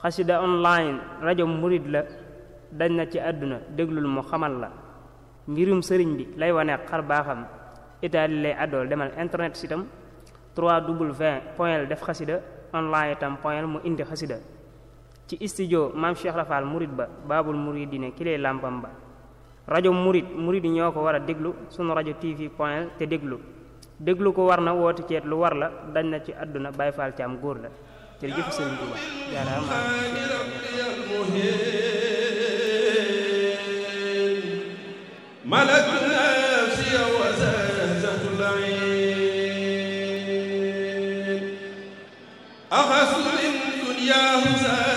xasida online rajo murit la dañ na ci àdduna déglul mu xamal la mbirum sëriñ bi lay wane xar baaxam itaali lay àddool demal internet sitam 3w point def xasida online itam point mu indi xasida ci studio maam Cheikh Rafal murit ba baabul muridine ki lay làmpam ba rajo murit murit yi ñoo ko war a déglu sunu rajo tv point te déglu déglu ko war na woote ceet lu war la dañ na ci àdduna Baay Faal ci am góor la jërëjëf sëriñ Tuuba jaaraama ملك نفسي وزازة العين أخذ من دنياه زاد